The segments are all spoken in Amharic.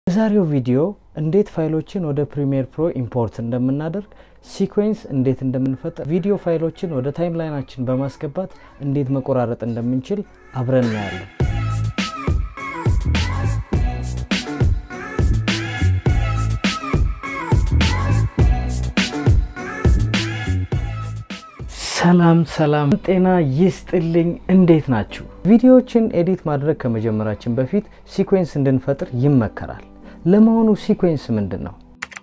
የዛሬው ቪዲዮ እንዴት ፋይሎችን ወደ ፕሪሚየር ፕሮ ኢምፖርት እንደምናደርግ፣ ሲኩዌንስ እንዴት እንደምንፈጥር፣ ቪዲዮ ፋይሎችን ወደ ታይምላይናችን በማስገባት እንዴት መቆራረጥ እንደምንችል አብረን እናያለን። ሰላም ሰላም፣ ጤና ይስጥልኝ። እንዴት ናችሁ? ቪዲዮዎችን ኤዲት ማድረግ ከመጀመራችን በፊት ሲኩዌንስ እንድንፈጥር ይመከራል። ለመሆኑ ሲኩዌንስ ምንድን ነው?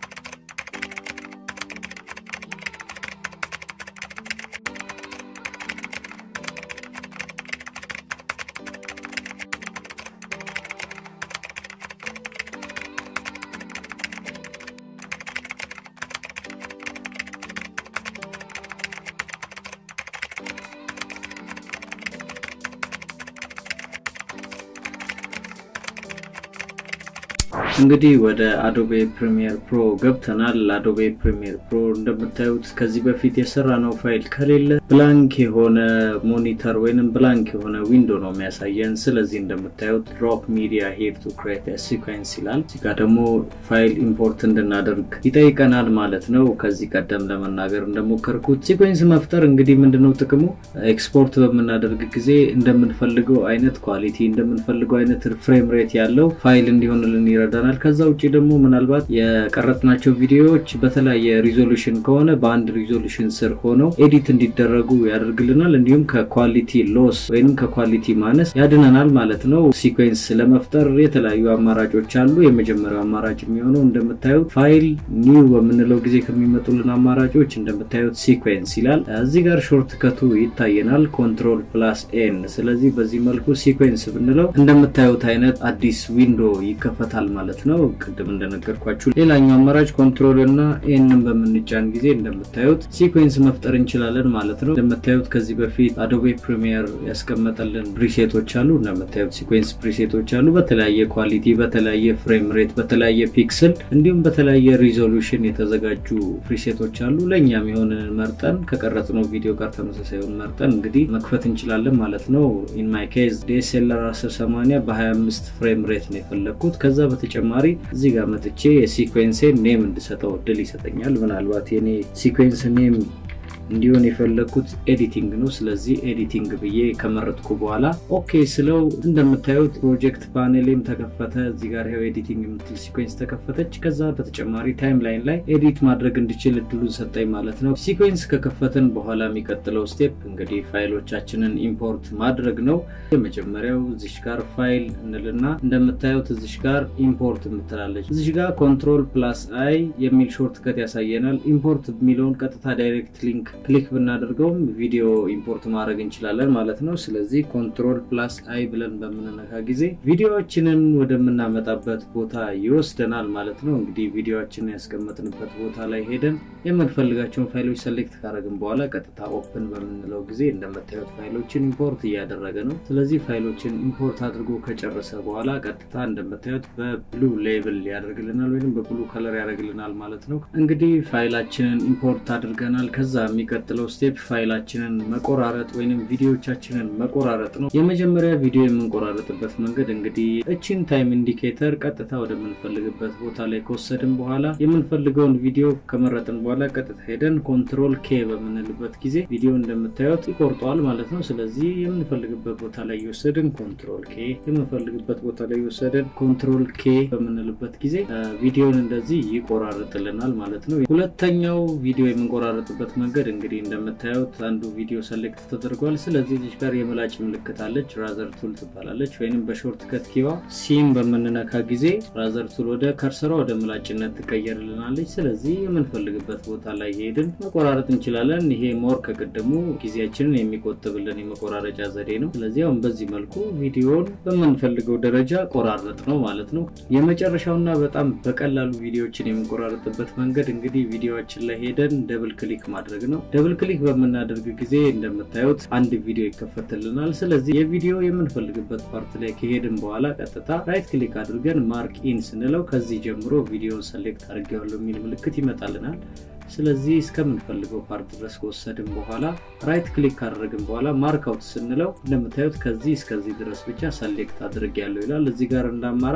እንግዲህ ወደ አዶቤ ፕሪሚየር ፕሮ ገብተናል። አዶቤ ፕሪሚየር ፕሮ እንደምታዩት ከዚህ በፊት የሰራ ነው ፋይል ከሌለ ብላንክ የሆነ ሞኒተር ወይንም ብላንክ የሆነ ዊንዶ ነው የሚያሳየን። ስለዚህ እንደምታዩት ድሮፕ ሚዲያ ሄር ቱ ክሬት ሲኳንስ ይላል። እዚህ ጋር ደግሞ ፋይል ኢምፖርት እንድናደርግ ይጠይቀናል ማለት ነው። ከዚህ ቀደም ለመናገር እንደሞከርኩት ሲኳንስ መፍጠር እንግዲህ ምንድነው ጥቅሙ? ኤክስፖርት በምናደርግ ጊዜ እንደምንፈልገው አይነት ኳሊቲ እንደምንፈልገው አይነት ፍሬም ሬት ያለው ፋይል እንዲሆንልን ይረዳናል። ከዛ ውጭ ደግሞ ምናልባት የቀረጽናቸው ቪዲዮዎች በተለያየ ሪዞሉሽን ከሆነ በአንድ ሪዞሉሽን ስር ሆነው ኤዲት እንዲደረጉ ያደርግልናል። እንዲሁም ከኳሊቲ ሎስ ወይም ከኳሊቲ ማነስ ያድነናል ማለት ነው። ሲኩዌንስ ለመፍጠር የተለያዩ አማራጮች አሉ። የመጀመሪያው አማራጭ የሚሆነው እንደምታዩት ፋይል ኒው በምንለው ጊዜ ከሚመጡልን አማራጮች እንደምታዩት ሲኩዌንስ ይላል። እዚህ ጋር ሾርት ከቱ ይታየናል፣ ኮንትሮል ፕላስ ኤን። ስለዚህ በዚህ መልኩ ሲኩዌንስ ብንለው እንደምታዩት አይነት አዲስ ዊንዶ ይከፈታል ማለት ነው። ቅድም እንደነገርኳችሁ ሌላኛው አማራጭ ኮንትሮል እና ኤንን በምንጫን ጊዜ እንደምታዩት ሲኩዌንስ መፍጠር እንችላለን ማለት ነው። እንደምታዩት ከዚህ በፊት አዶቤ ፕሪሚየር ያስቀመጠልን ፕሪሴቶች አሉ። እንደምታዩት ሲኩዌንስ ፕሪሴቶች አሉ። በተለያየ ኳሊቲ፣ በተለያየ ፍሬም ሬት፣ በተለያየ ፒክስል እንዲሁም በተለያየ ሪዞሉሽን የተዘጋጁ ፕሪሴቶች አሉ። ለእኛም የሆነ መርጠን ከቀረጽነው ቪዲዮ ጋር ተመሳሳዩን መርጠን እንግዲህ መክፈት እንችላለን ማለት ነው። ኢን ማይ ኬዝ ዲኤስኤልአር 1080 በ25 ፍሬም ሬት ነው የፈለግኩት። ከዛ በተጨማሪ እዚህ ጋር መጥቼ የሲኩዌንሴን ኔም እንድሰጠው እድል ይሰጠኛል። ምናልባት የኔ ሲኩዌንስ ኔም እንዲሆን የፈለግኩት ኤዲቲንግ ነው። ስለዚህ ኤዲቲንግ ብዬ ከመረጥኩ በኋላ ኦኬ ስለው እንደምታዩት ፕሮጀክት ፓኔሌም ተከፈተ። እዚህ ጋር ይኸው ኤዲቲንግ የምትል ሲኩዌንስ ተከፈተች። ከዛ በተጨማሪ ታይም ላይን ላይ ኤዲት ማድረግ እንድችል እድሉን ሰጠኝ ማለት ነው። ሲኩዌንስ ከከፈትን በኋላ የሚቀጥለው ስቴፕ እንግዲህ ፋይሎቻችንን ኢምፖርት ማድረግ ነው። የመጀመሪያው እዚሽ ጋር ፋይል እንልና እንደምታዩት እዚሽ ጋር ኢምፖርት የምትላለች። እዚሽ ጋር ኮንትሮል ፕላስ አይ የሚል ሾርት ከት ያሳየናል። ኢምፖርት የሚለውን ቀጥታ ዳይሬክት ሊንክ ክሊክ ብናደርገውም ቪዲዮ ኢምፖርት ማድረግ እንችላለን ማለት ነው። ስለዚህ ኮንትሮል ፕላስ አይ ብለን በምንነካ ጊዜ ቪዲዮዎችንን ወደምናመጣበት ቦታ ይወስደናል ማለት ነው። እንግዲህ ቪዲዮዎችን ያስቀመጥንበት ቦታ ላይ ሄደን የምንፈልጋቸውን ፋይሎች ሰሌክት ካደረግን በኋላ ቀጥታ ኦፕን በምንለው ጊዜ እንደምታዩት ፋይሎችን ኢምፖርት እያደረገ ነው። ስለዚህ ፋይሎችን ኢምፖርት አድርጎ ከጨረሰ በኋላ ቀጥታ እንደምታዩት በብሉ ሌብል ያደርግልናል ወይም በብሉ ከለር ያደርግልናል ማለት ነው። እንግዲህ ፋይላችንን ኢምፖርት አድርገናል። ከዛ የሚቀጥለው ስቴፕ ፋይላችንን መቆራረጥ ወይም ቪዲዮዎቻችንን መቆራረጥ ነው። የመጀመሪያ ቪዲዮ የምንቆራረጥበት መንገድ እንግዲህ እችን ታይም ኢንዲኬተር ቀጥታ ወደምንፈልግበት ቦታ ላይ ከወሰድን በኋላ የምንፈልገውን ቪዲዮ ከመረጥን በኋላ ቀጥታ ሄደን ኮንትሮል ኬ በምንልበት ጊዜ ቪዲዮ እንደምታዩት ይቆርጠዋል ማለት ነው። ስለዚህ የምንፈልግበት ቦታ ላይ የወሰድን ኮንትሮል ኬ፣ የምንፈልግበት ቦታ ላይ የወሰድን ኮንትሮል ኬ በምንልበት ጊዜ ቪዲዮን እንደዚህ ይቆራርጥልናል ማለት ነው። ሁለተኛው ቪዲዮ የምንቆራረጥበት መንገድ እንግዲህ እንደምታዩት አንዱ ቪዲዮ ሰሌክት ተደርጓል። ስለዚህ እዚህ ጋር የምላጭ ምልክት አለች፣ ራዘር ቱል ትባላለች። ወይም በሾርት ከት ኪዋ ሲም በምንነካ ጊዜ ራዘር ቱል ወደ ከርሰሯ ወደ ምላጭነት ትቀየርልናለች። ስለዚህ የምንፈልግበት ቦታ ላይ ሄድን መቆራረጥ እንችላለን። ይሄ ሞር ከቅድሙ ጊዜያችንን የሚቆጥብልን የመቆራረጫ ዘዴ ነው። ስለዚህ አሁን በዚህ መልኩ ቪዲዮን በምንፈልገው ደረጃ ቆራረጥ ነው ማለት ነው። የመጨረሻውና በጣም በቀላሉ ቪዲዮዎችን የምንቆራረጥበት መንገድ እንግዲህ ቪዲዮችን ላይ ሄደን ደብል ክሊክ ማድረግ ነው። ደብል ክሊክ በምናደርግ ጊዜ እንደምታዩት አንድ ቪዲዮ ይከፈትልናል። ስለዚህ የቪዲዮ የምንፈልግበት ፓርት ላይ ከሄድን በኋላ ቀጥታ ራይት ክሊክ አድርገን ማርክ ኢን ስንለው ከዚህ ጀምሮ ቪዲዮን ሰሌክት አድርጌዋለሁ የሚል ምልክት ይመጣልናል። ስለዚህ እስከምንፈልገው ፓርት ድረስ ከወሰድን በኋላ ራይት ክሊክ ካደረግን በኋላ ማርክ አውት ስንለው እንደምታዩት ከዚህ እስከዚህ ድረስ ብቻ ሰሌክት አድርግ ያለው ይላል። እዚህ ጋር እንደ አማራጭ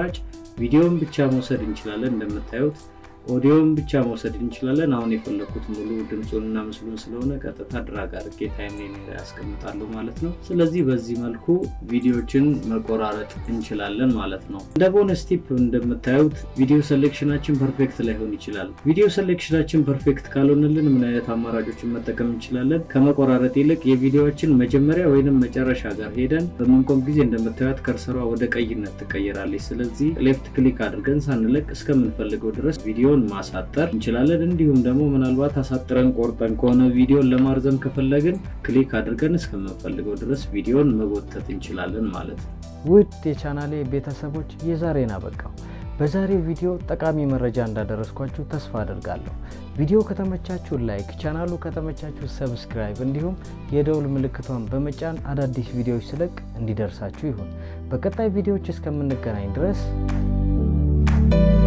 ቪዲዮን ብቻ መውሰድ እንችላለን። እንደምታዩት ኦዲዮን ብቻ መውሰድ እንችላለን። አሁን የፈለኩት ሙሉ ድምፁንና ምስሉን ስለሆነ ቀጥታ ድራግ አድርጌ ታይምላይን ላይ ያስቀምጣለሁ ማለት ነው። ስለዚህ በዚህ መልኩ ቪዲዮችን መቆራረጥ እንችላለን ማለት ነው። እንደ ቦነስ ቲፕ እንደምታዩት ቪዲዮ ሴሌክሽናችን ፐርፌክት ላይሆን ይችላል። ቪዲዮ ሴሌክሽናችን ፐርፌክት ካልሆነልን ምን አይነት አማራጮችን መጠቀም እንችላለን? ከመቆራረጥ ይልቅ የቪዲዮዎችን መጀመሪያ ወይንም መጨረሻ ጋር ሄደን በምንቆም ጊዜ እንደምታዩት ከርሰሯ ወደ ቀይነት ትቀየራለች። ስለዚህ ሌፍት ክሊክ አድርገን ሳንለቅ እስከምንፈልገው ድረስ ቪዲዮን ማሳጠር እንችላለን። እንዲሁም ደግሞ ምናልባት አሳጥረን ቆርጠን ከሆነ ቪዲዮን ለማርዘም ከፈለግን ክሊክ አድርገን እስከምንፈልገው ድረስ ቪዲዮን መጎተት እንችላለን ማለት ነው። ውድ የቻናሌ ቤተሰቦች የዛሬን አበቃው። በዛሬው ቪዲዮ ጠቃሚ መረጃ እንዳደረስኳችሁ ተስፋ አድርጋለሁ። ቪዲዮ ከተመቻችሁ ላይክ፣ ቻናሉ ከተመቻችሁ ሰብስክራይብ፣ እንዲሁም የደውል ምልክቷን በመጫን አዳዲስ ቪዲዮዎች ስለቅ እንዲደርሳችሁ ይሁን። በቀጣይ ቪዲዮዎች እስከምንገናኝ ድረስ